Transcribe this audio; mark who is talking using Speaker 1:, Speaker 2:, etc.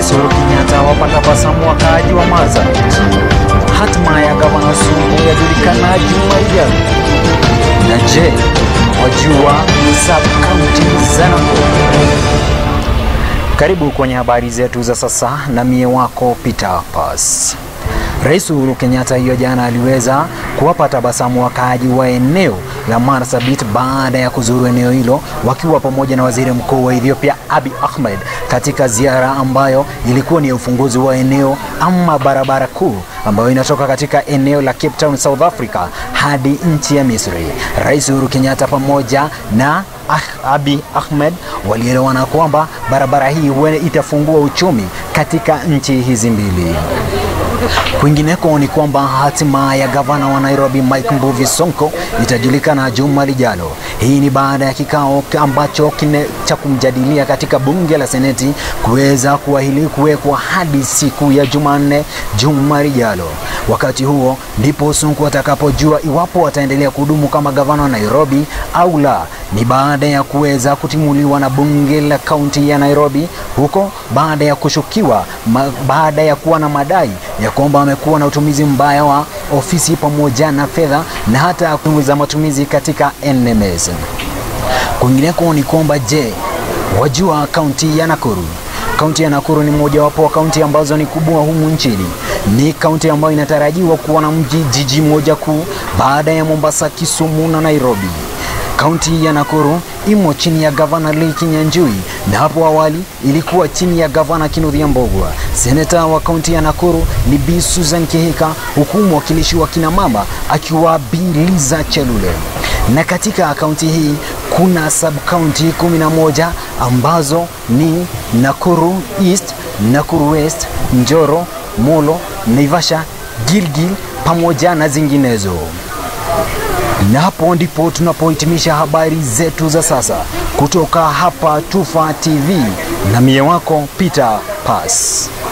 Speaker 1: Rais Uhuru Kenyatta wapata basamu wakaaji wa Marsabit. Hatima ya gavana Suluhu yajulikana juma lijalo. Na je, wajua sub-kaunti za Nakuru? Karibu kwenye habari zetu za sasa na mie wako Peter Pass. Rais Uhuru Kenyatta hiyo jana aliweza kuwapa tabasamu wakaaji wa eneo la Marsabit baada ya kuzuru eneo hilo wakiwa pamoja na waziri mkuu wa Ethiopia Abiy Ahmed katika ziara ambayo ilikuwa ni ya ufunguzi wa eneo ama barabara kuu ambayo inatoka katika eneo la Cape Town South Africa hadi nchi ya Misri. Rais Uhuru Kenyatta pamoja na Ah- Abiy Ahmed walielewana kwamba barabara hii huenda itafungua uchumi katika nchi hizi mbili. Kwingineko ni kwamba hatima ya gavana wa Nairobi Mike Mbuvi Sonko itajulikana juma lijalo. Hii ni baada ya kikao ambacho kine cha kumjadilia katika bunge la seneti kuweza kuahili kuwekwa hadi siku ya Jumanne juma lijalo. Wakati huo ndipo Sonko atakapojua iwapo ataendelea kuhudumu kama gavana wa Nairobi au la. Ni baada ya kuweza kutimuliwa na bunge la kaunti ya Nairobi huko baada ya kushukiwa ma, baada ya kuwa na madai ya kwamba amekuwa na utumizi mbaya wa ofisi pamoja na fedha na hata za matumizi katika NMS. Kwingineko ni kwamba je, wajua kaunti ya Nakuru? Kaunti ya Nakuru ni mojawapo wa kaunti ambazo ni kubwa humu nchini. Ni kaunti ambayo inatarajiwa kuwa na mji jiji moja kuu baada ya Mombasa, Kisumu na Nairobi. Kaunti ya Nakuru imo chini ya gavana Lee Kinyanjui na hapo awali ilikuwa chini ya gavana Kinothia Mbogwa. Seneta wa kaunti ya Nakuru ni Bi Susan Kihika, huku mwakilishi wa kina mama akiwa Bi Liza Chelule. Na katika kaunti hii kuna sub county 11 ambazo ni Nakuru East, Nakuru West, Njoro, Molo, Naivasha, Gilgil pamoja na zinginezo. Na hapo ndipo tunapohitimisha habari zetu za sasa kutoka hapa Tufa TV na mie wako Peter Pass.